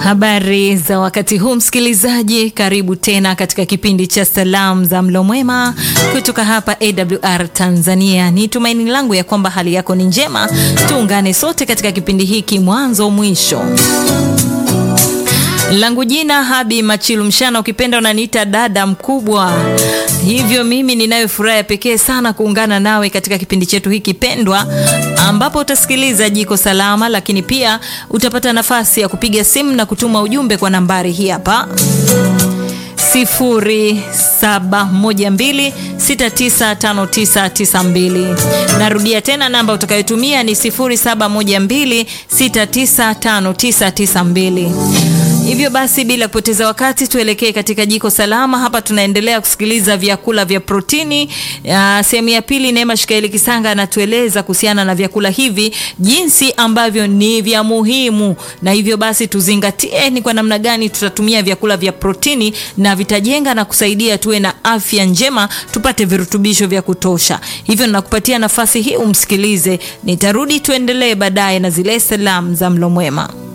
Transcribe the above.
Habari za wakati huu msikilizaji, karibu tena katika kipindi cha salamu za mlo mwema kutoka hapa AWR Tanzania. Ni tumaini langu ya kwamba hali yako ni njema. Tuungane sote katika kipindi hiki mwanzo mwisho. Langu jina Habi Machilu Mshana, ukipenda unaniita dada mkubwa. Hivyo mimi ninayo furaha ya pekee sana kuungana nawe katika kipindi chetu hiki pendwa, ambapo utasikiliza jiko salama, lakini pia utapata nafasi ya kupiga simu na kutuma ujumbe kwa nambari hii hapa 0712695992. Narudia tena namba utakayotumia ni 0712695992. Hivyo basi bila kupoteza wakati tuelekee katika jiko salama. Hapa tunaendelea kusikiliza vyakula vya protini. Sehemu ya pili, Neema Shikaeli Kisanga anatueleza kuhusiana na vyakula hivi, jinsi ambavyo ni vya muhimu, na hivyo basi tuzingatie ni kwa namna gani tutatumia vyakula vya protini na vitajenga na kusaidia tuwe na afya njema, tupate virutubisho vya kutosha. Hivyo nakupatia nafasi hii umsikilize, nitarudi tuendelee baadaye na zile salamu za mlo mwema.